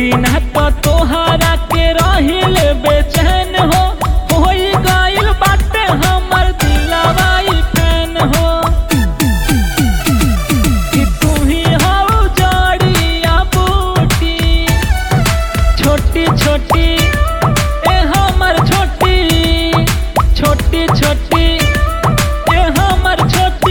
बिना तो तोहरा के रहिल बेचैन हो होई गइल बाटे हमर दिलवाई फैन हो कि तू ही हो जड़िया बूटी छोटी छोटी ए हमर छोटी छोटी छोटी ए हमर छोटी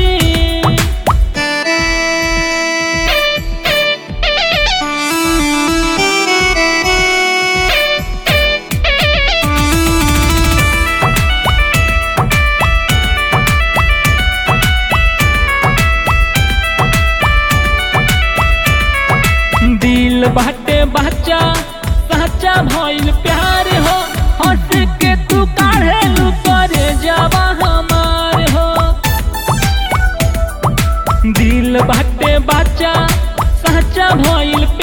दिल बाटे बच्चा सच्चा भइल प्यार हो हंस के तू काढ़े लू करे जावा हमार हो दिल बाटे बच्चा सच्चा भइल